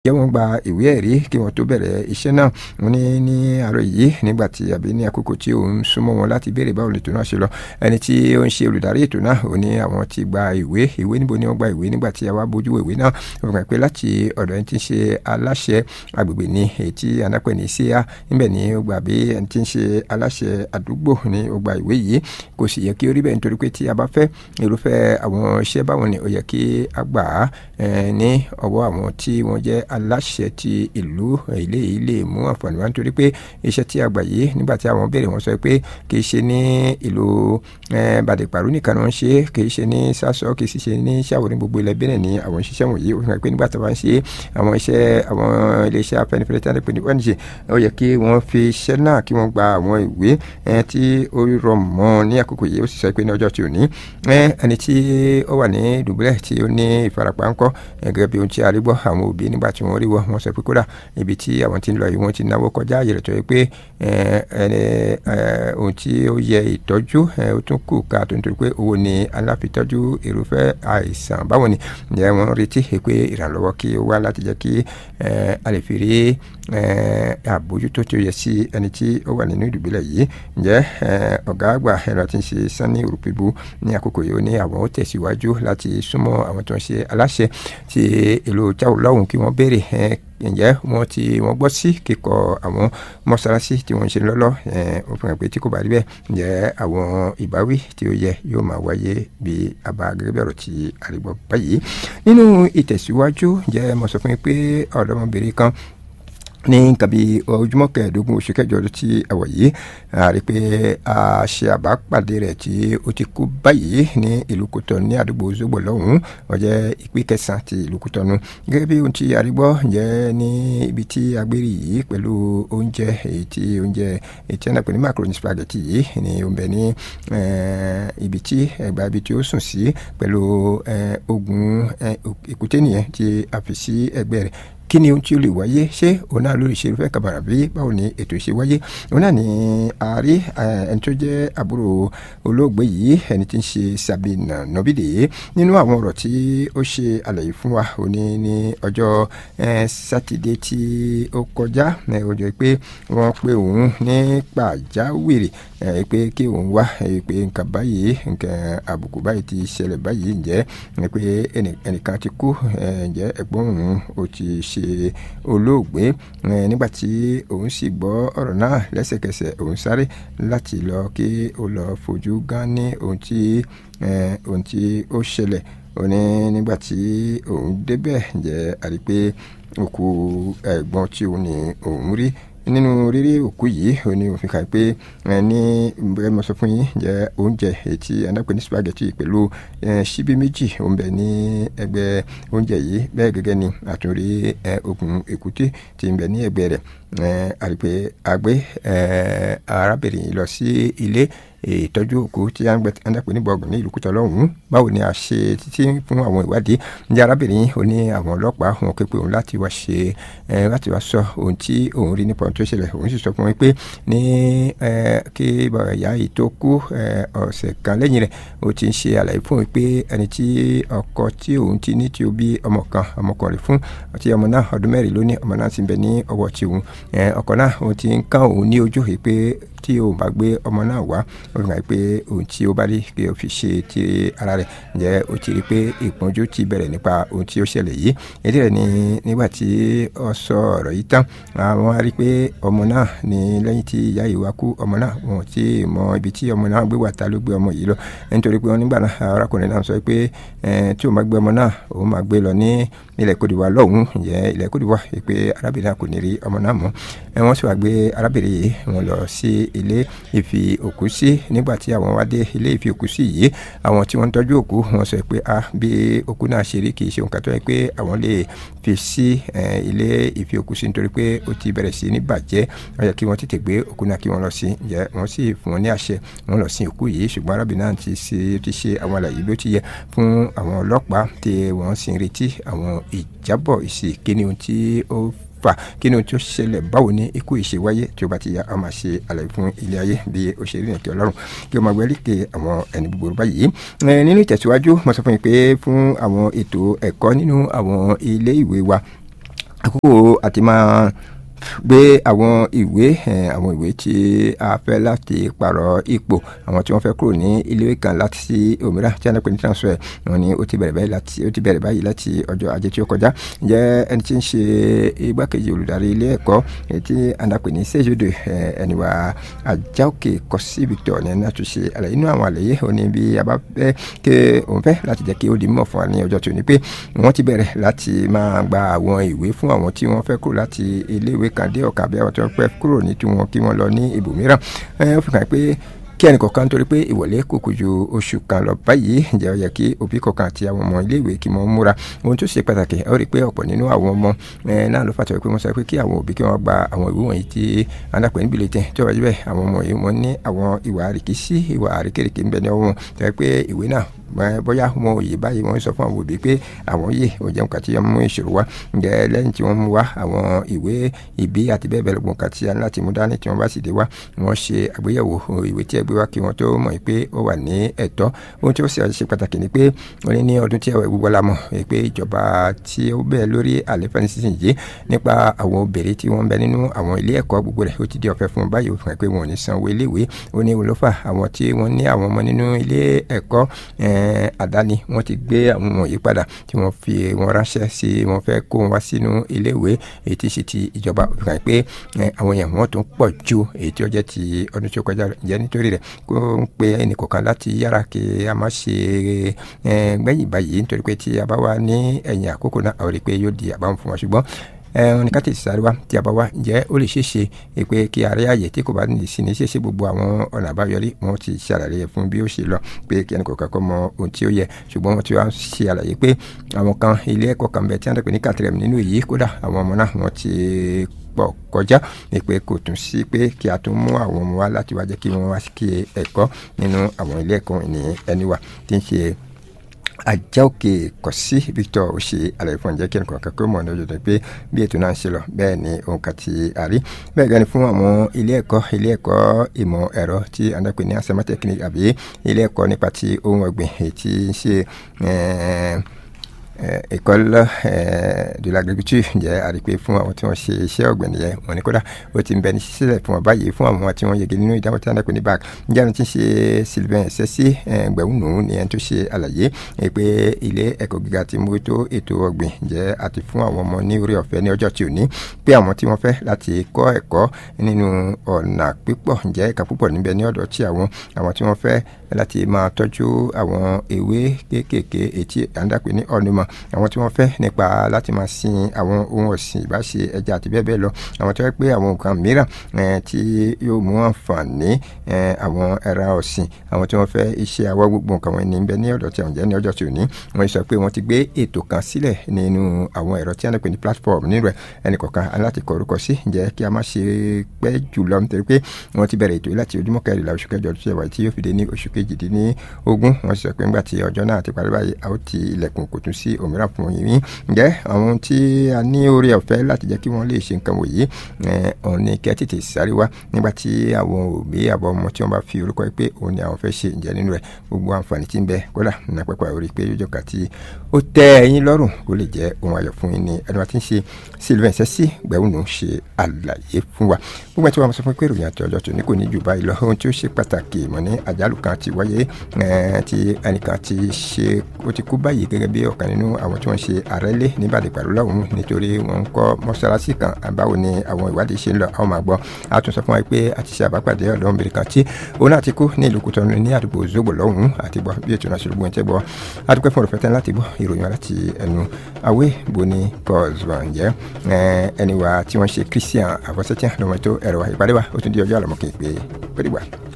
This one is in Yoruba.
jẹ́ wọ́n gba ìwé ẹ̀rí kí wọ́n tó bẹ̀rẹ̀ iṣẹ́ náà wọ́n ní ní àárọ̀ yìí nígbà tí àbí ní àkókò tí òun súnmọ́ wọn láti béèrè báwo lètò náà ṣe lọ ẹni tí ó ń ṣe olùdarí ètò náà ò ní àwọn ti gba ìwé ìwé níbo ni wọ́n gba ìwé nígbà tí a wá bójú ìwé náà wọ́n gbà pé láti ọ̀dọ̀ ẹni tí ń ṣe aláṣẹ agbègbè ní èyí tí anápẹ̀ ní síá níbẹ̀ ni ó gbà bí ẹni tí ń ṣe aláṣẹ àdúgbò ní ó gba ìwé yìí kò sì yẹ kí ó rí bẹ́ẹ̀ nítorí pé tí a bá fẹ́ irúfẹ́ àwọn iṣẹ́ báwọn ni ó yẹ kí a gbà á ní ọwọ́ àwọn tí wọ́n jẹ́ aláṣẹ ti ìlú ilé yìí lè mú àǹfààní wá nítorí pé iṣẹ́ tí a gbà yìí nígbà tí àwọn béèrè wọn sọ pé kì í ṣe ní ìlú bàdìpàrú nìkan ni wọ́n ṣe kì í ṣe ní sásọ kì í sì ṣe ní ṣàwọ̀ ní gbogbo ilẹ̀ bẹ́ẹ̀ ní àwọn ìṣiṣẹ́ wọ̀nyí ó fi hàn pé nígbà tí wọ́n ṣe àwọn iṣẹ́ àwọn iléeṣẹ́ afẹ́nifẹ́re tí wọ́n pè ní ONG ó yẹ kí wọ́n fi iṣẹ́ náà kí wọ́n gba àwọn ìwé tí ó rọ̀ mọ́ ní àkókò yìí ó sì sọ pé ní ọjọ́ tí ò ní ẹni tí ó wà ní dùbúlẹ̀ tí ó ní ìfarapa ńkọ́ gẹ́gẹ́ bí ohun tí a rí gbọ́ àwọn òbí nígbà tí wọ́n rí wọ́ wọ́n sọ pé kódà ibi tí àwọn tí ń lọ yìí wọ́n ti náwó kọjá àyè rẹ̀ tó yẹ pé ohun tí ó yẹ ìtọ́jú ó tún kù ká tó nítorí pé owó ni aláfitọ́jú irúfẹ́ àìsàn báwo ni ǹjẹ́ wọ́n retí pé ìrànlọ́wọ́ kí ó wá láti jẹ́ kí a lè fi rí àbójútó tí ó yẹ sí ẹni tí ó wà nínú ìdùbúlẹ̀ yìí ǹjẹ́ ọ̀gá àgbà ẹ̀rọ tí ń ṣe sanni òrùpẹ̀bù ní àkókò yìí ó ní àwọn ó tẹ̀síwájú láti súnmọ́ àwọn tó ń ṣe aláṣẹ ti ìlú jáwó lọ́hùn kí wọ́n béèrè ǹjẹ́ wọ́n ti wọ́n gbọ́ sí kíkọ́ àwọn mọ́ṣáláṣí tí wọ́n ń ṣe lọ́lọ́ ó fi hàn pé tí kò bá rí bẹ́ẹ̀ ǹjẹ́ àwọn ìbáwí tí ó yẹ yóò máa wáyé bí àbá gẹ́gẹ́ bí ọ̀rọ̀ tí àrígbọ́ báyìí nínú ìtẹ̀síwájú ǹjẹ́ mo sọ fún yín pé ọ̀dọ́mọbìnrin kan ní nǹkan bíi ojúmọ́ kẹẹ̀ẹ́dógún oṣù kẹjọ ọdún tí a wọ̀ yìí a rí i pé a ṣe àbápàdé rẹ̀ tí ó ti kú báyìí ní ìlú Kútọ̀nù ní àdúgbò Zogbo lọ́hùn-ún ó jẹ́ ìpín kẹsàn-án ti ìlú Kútọ̀nù gẹ́gẹ́ bí ohun tí a rí gbọ́ jẹ́ ní ibi tí a gbé rí yìí pẹ̀lú oúnjẹ èyí tí oúnjẹ èyí tí a náà pè ní macaroni spaghetti yìí ní oúnjẹ ní ibi tí ẹgbàá ibi tí ó sùn sí pẹ̀lú oògùn èkúté nìyẹn tí a fi sí ẹgbẹ́ rẹ̀ kí ni ohun tí ó lè wáyé ṣé òun náà lórí ìṣerúfẹ́ kàbàrà bí báwo ni ètò ìṣe wáyé òun náà ni ààrí ẹni tó jẹ́ àbúrò olóògbé yìí ẹni tí ń ṣe Sabina Nobide nínú àwọn ọ̀rọ̀ tí ó ṣe àlàyé fún wa òní ní ọjọ́ sátidé tí ó kọjá ọjọ́ pé wọ́n pe òun ní pàjáwìrì pé kí òun wá pé nǹkan báyìí nǹkan àbùkù báyìí ti ṣẹlẹ̀ báyìí ǹjẹ́ pé ẹnìkan ti kú ǹjẹ́ ẹ̀gbọ́n òun ó ti ṣe ṣe olóògbé nígbà tí òun sì gbọ́ ọ̀rọ̀ náà lẹ́sẹ̀kẹsẹ̀ òun sáré láti lọ kí ó lọ fojú gan ní ohun tí ohun tí ó ṣẹlẹ̀ ó ní nígbà tí òun débẹ̀ jẹ́ àrí pé òkú ẹ̀gbọ́n tí òun ní òun rí nínú rírí òkú yìí ó ní òfin kan pé ní bẹ́ẹ̀ mo sọ fún yín jẹ́ oúnjẹ ètí anápẹ́ ní spaghetti pẹ̀lú ṣíbí méjì òun bẹ̀ ní ẹgbẹ́ oúnjẹ yìí bẹ́ẹ̀ gẹ́gẹ́ ni àtúnrí oògùn èkúté tí ń bẹ ní ẹgbẹ́ rẹ̀ àrípé àgbẹ̀ arábìnrin lọ sí ilé ìtọ́jú òkú tí a ń pè ní bọ́ọ̀gù ní ìlú Kútọ̀ lọ́hùn-ún báwo ni a ṣe títí fún àwọn ìwádìí ní arábìnrin ó ní àwọn ọlọ́pàá wọn ké pé òun láti wá ṣe láti wá sọ ohun tí òun rí nípa ohun tó ṣẹlẹ̀ òun sì sọ fún wọn pé ní kí ìyá yìí tó kú ọ̀sẹ̀ kan lẹ́yìn rẹ̀ ó ti ń ṣe àlàyé fún òun pé ẹni tí ọkọ tí òun ti ní tí ó bí ọmọ kan ọmọkùnrin fún tí ọmọ náà ọdún mẹ́rin ló ní ọmọ náà ti ń bẹ ní ọwọ́ tí òun ọkọ náà òun ti ń kán òun ní ojú yìí pé tí òun bá gbé ọmọ náà wá ó fi hàn pé ohun tí ó bá rí pé ó fi ṣe ti ara rẹ̀ ǹjẹ́ ó ti rí pé ìpọ́njú ti bẹ̀rẹ̀ nípa ohun tí ó ṣẹlẹ̀ yìí èdè rẹ̀ ni nígbà tí ó sọ ọ̀rọ̀ yìí tán àwọn á rí pé ọmọ náà ní lẹ́yìn tí ìyá yìí wá kú ọmọ náà wọn ti mọ ibi tí ọmọ náà gbé wà ta ló gbé ọmọ yìí lọ nítorí pé wọn nígbà náà arákùnrin náà sọ pé tí òun bá gbé ọmọ náà òun máa gbé lọ ní ilẹ̀ kòdìwà lọ́hùn ǹjẹ́ ilẹ̀ kòdìwà pé arábìnrin náà kò ní rí ọmọ náà mọ́ wọ́n sì wá gbé arábìnrin yìí wọn lọ sí ilé ìfi òkú sí nígbà tí àwọn wá dé ilé ìfi òkú sí yìí àwọn tí wọ́n ń tọ́jú òkú wọ́n sọ pé a bí òkú náà ṣe rí kì í ṣe nǹkan tó yẹ pé àwọn lè fi sí ilé ìfi òkú sí nítorí pé ó ti bẹ̀rẹ̀ sí ní bàjẹ́ ó yẹ kí wọ́n tètè gbé òkú náà kí wọ́n lọ sí ǹjẹ́ wọ́n sì fún wọn ní àṣẹ wọ́n lọ sí òkú yìí ṣùgbọ́n arábìnrin náà ti ṣe ti ṣe àwọn àlàyé bí ó ti yẹ fún àwọn ọlọ́pàá tí wọ́n sì ń retí àwọn ìjábọ̀ ìsìnkíni ohun tí ó fà kí ni ohun tí ó ṣẹlẹ̀ báwo ni ikú ìṣe wáyé tí ó bá ti ya a máa ṣe àlàyé fún ilé ayé bí ó ṣe rí nìkí ọlọ́run kí o máa gbé líkè àwọn ẹni búburú báyìí. nínú ìtẹ̀síwájú mo sọ fún yín pé fún àwọn ètò ẹ̀kọ́ nínú àwọn ilé ìwé wa àkókò àti máa gbé àwọn ìwé àwọn ìwé tí a fẹ́ láti pààrọ̀ ipò àwọn tí wọ́n fẹ́ kúrò ní iléèwé kan láti sí òmíràn tí a náà pè ní transfer wọn ni ó ti bẹ̀rẹ̀ báyìí láti ó ti bẹ̀rẹ̀ báyìí láti ọjọ́ ajé tí ó kọjá ǹjẹ́ ẹni tí ń ṣe igbákejì olùdarí ilé ẹ̀kọ́ tí a náà pè ní sèjúdò ẹni wa Àjàòkè Kọ́sí Victor ní ẹni láti ṣe àlàyé inú àwọn àlàyé ó ní bí a bá fẹ́ ké òun fẹ́ láti jẹ́ kí ó di mímọ̀ fún wa ní ọjọ́ tó ní pé wọ́n ti bẹ̀rẹ̀ láti máa gba àwọn ìwé fún àwọn tí wọ́n fẹ́ kúrò láti iléèwé kan dé ọ̀kan bí àwọn tó pẹ́ kúrò ní tiwọn kí wọ́n lọ ní ibòmíràn ó fi hàn pé kí ẹnì kọ̀ọ̀kan torí pé ìwọlé kò kù ju oṣù kan lọ báyìí ǹjẹ́ ó yẹ kí òbí kọ̀ọ̀kan àti àwọn ọmọ iléèwé kí wọ́n múra ohun tó ṣe pàtàkì ó rí i pé ọ̀pọ̀ nínú àwọn ọmọ náà ló fàtọ̀ pé wọ́n sọ pé kí àwọn òbí kí wọ́n gba àwọn ìwé wọ̀nyí tí alápẹ̀ níbi lè tẹ̀ tí ó wájú bẹ́ẹ̀ àwọn ọmọ yìí wọ́n ní àwọn ìwà àríkísí ìwà àríkèrèké ń bẹ ní ọwọ́ wọn tẹ́ pé ìwé náà bóyá wọn ò yé báyìí wọ́n sọ fún àwọn òbí pé àwọn yé ò jẹun kàtí ọmọ ìṣòro wa ǹjẹ́ lẹ́yìn tí wọ́n mú wá àwọn ìwé ìbí àti bẹ́ẹ̀ bẹ́ẹ̀ lọ́gbọ̀n kàtí láti mú dání tí wọ́n bá sì dé wá wọ́n ṣe àgbéyẹ̀wò ìwé tí ẹ gbé wá kí wọ́n tó mọ̀ pé ó wà ní ẹ̀tọ́ ohun tí ó sì ṣe pàtàkì ni pé wọ́n ní ní ọdún tí ẹ̀wẹ̀ gbogbo la mọ̀ pé ìjọba tí ó bẹ̀ lórí àlefa nísinsìnyí nípa àwọn obìnrin tí wọ́n ń bẹ nínú àwọn ilé ẹ̀kọ́ gbogbo rẹ̀ ó ti di ọ̀fẹ́ fún báyìí ó fún ẹ pé wọn ò ní sanwó iléèwé ó ní olófà àwọn tí wọ́n ní àwọn ọmọ nínú ilé ẹ̀kọ́ àdáni wọ́n ti gbé àwọn ọmọ yìí padà tí wọ́n fi wọn ránṣẹ́ sí wọ́n fẹ́ kó wọn wá sínú iléèwé èyí tí sì ti ìjọba ó fi hàn pé àwọn èèyàn wọn tún pọ̀ ju èyí tí ó jẹ́ ti ọdún tí ó kọjá jẹ́ nítorí rẹ̀ kó ń pe ẹnì kọ̀ọ̀kan láti yára kí a má ṣe gbẹ̀yìn báyìí nítorí pé tí a bá wà ní ẹ̀yìn àkókò náà àwọn rí i pé yóò di àbámu fún wa ṣùgbọ́n ẹ̀hún ní káàtì sáré wa tí a bá wá ǹjẹ́ ó lè ṣeé ṣe pé kí ààrẹ àyè tí kò bá ní sí ní ṣeéṣe gbogbo àwọn ọ̀nà àbáyọrí wọn ti ṣàlàyé fún bí ó ṣe lọ pé kí ẹnì kọ̀ọ̀kan kọ́ mọ ohun tí ó yẹ ṣùgbọ́n wọ́n ti wá ṣe àlàyé pé àwọn kan ilé ẹ̀kọ́ kan bẹ̀ tí wọ́n dẹ̀ pé ní kàtìrẹ̀mù nínú èyí kódà àwọn ọmọ náà wọ́n ti pọ̀ kọjá ní pé kò tún sí pé kí a tún mú àwọn ọmọ wa láti wá jẹ́ kí wọ́n wá kí ẹ̀kọ́ nínú àwọn ilé ẹ̀kọ́ ènìyàn ẹni wà tí ń ṣe Àjàòkè Kọ́sí Victor ó ṣe àlàyé fún ọ̀njẹ́ kí ẹnì kọ̀ọ̀kan kó mọ̀ ní ọjọ́ pé bí ètò náà ń ṣe lọ bẹ́ẹ̀ ni òun kà ti àrí bẹ́ẹ̀ gani fún àwọn ilé ẹ̀kọ́ ilé ẹ̀kọ́ ìmọ̀ ẹ̀rọ tí a ń dàpè ní asema technique àbí ilé ẹ̀kọ́ nípa ti ohun ọ̀gbìn èyí tí ń ṣe école de l'agriculture jẹ́ àrípé fún àwọn tí wọ́n ṣe iṣẹ́ ọ̀gbìn nìyẹn wọ́n ní kódà ó ti ń bẹ ní sílẹ̀ fún wọn báyìí fún àwọn tí wọ́n yege nínú ìdáwọ́ tí wọ́n dàpẹ́ ní bac ǹjẹ́ àwọn tí ń ṣe Sylvain Sẹ́sí gbẹ̀wùnú ni ẹni tó ṣe àlàyé pé ilé ẹ̀kọ́ gíga ti mú tó ètò ọ̀gbìn jẹ́ àti fún àwọn ọmọ ní orí ọ̀fẹ́ ní ọjọ́ tí ò ní pé àwọn tí wọ́n fẹ́ láti kọ́ ẹ̀kọ́ nínú ọ̀nà pípọ̀ ǹjẹ́ ẹ̀ka púpọ̀ níbẹ̀ ní ọ̀dọ̀ tí àwọn àwọn tí wọ́n fẹ́ láti máa tọ́jú àwọn ewé kéékèèké ètí àńdàpẹ́ ní ọ̀nùmọ̀ àwọn tí wọ́n fẹ́ nípa láti máa sin àwọn ohun ọ̀sìn ìbáṣe ẹja àti bẹ́ẹ̀ bẹ́ẹ̀ lọ àwọn tí wọ́n pé àwọn nǹkan mìíràn tí yóò mú àǹfààní àwọn ẹran ọ̀sìn àwọn tí wọ́n fẹ́ iṣẹ́ awọ́ gbogbo nǹkan wọn ní bẹ ní ọ̀dọ̀ tí àwọn jẹ́ ní ọjọ́ tí ò ní wọ́n sọ pé wọ́n ti gbé ètò kan sílẹ̀ nínú àwọn ẹ̀rọ tí wọ́n pè ní platform nínú ẹ̀ ẹnì kọ̀ọ̀kan aláti kọ orúkọ sí ǹjẹ́ kí a má ṣe pẹ́ jùlọ nítorí pé wọ́n ti bẹ̀rẹ̀ ètò yìí láti ojúmọ́ kẹrìnlá oṣù kẹjọ tó ṣe wáyé tí yóò fi dé ní oṣù kejìdínlógún wọ́n sọ pé ńgbà tí ọjọ́ náà ti parí báyìí a ó ti ilẹ̀kùn kò tún sí òmíràn fún yín ǹjẹ́ àwọn tí a ní orí ọ̀fẹ́ láti jẹ́ kí wọ́n lè ṣe nǹkan wòye òun ni kẹ́ tètè sáré wá nígbà tí àwọn òbí àbọ̀ ọmọ tí wọ́n bá fi orúkọ pé òun ni àwọn fẹ́ ṣe ǹjẹ́ nínú rẹ̀ gbogbo àǹfààní tí ń bẹ kódà nínú pẹ́pẹ́ orí pé yóò jọ̀ka tí ó tẹ́ ẹ̀yin lọ́rùn kó lè jẹ́ ohun ayọ̀ fún yín ni ẹni wa ti ń ṣe Sylvain Sẹ́sí gbẹ̀wùnú ṣe àlàyé fún wa gbogbo ẹ̀ tí wọ́n sọ fún pé ìròyìn àti ọjọ́ tó ní kò ní jù báyìí lọ ohun tí ó ṣe pàtàkì mọ̀ ní àjálù kan ti wáyé tí ẹnìkan ti ṣe ó ti kú báyìí gẹ́gẹ́ bí ọ̀kan nínú àwọn tí wọ́n ṣe àrẹ́lé níbàdí pẹ̀lú lọ́hùn nítorí wọ́n ń kọ́ mọ́ṣáláṣí kan báwo ni àwọn ìwádìí ṣe ń lọ àwọn máa gbọ́ a tún sọ fún wa pé a ti ṣe àbápàdé ọ̀dọ́mọbìnrin kan tí òun náà ti kú ní ìlú Kútọ́nù ní àdúgbò Zogbo lọ́hùn àti gbọ́ bí ètò náà ṣe gbogbo ẹ̀ tẹ́ gbọ́ a dúpẹ́ fún òrùfẹ́ tán láti gbọ́ ìròyìn láti ẹnu awé boni kọ́ọ̀zùwọ̀n jẹ́ ẹni wa tí wọ́n ṣe Christian àfọ̀sẹ́tíà lọ́mọ tó ẹ̀rọ ìpàdé wa ó tún di ọjọ́ àlọ́mọ́kè pé pẹ́ẹ́dìgbà.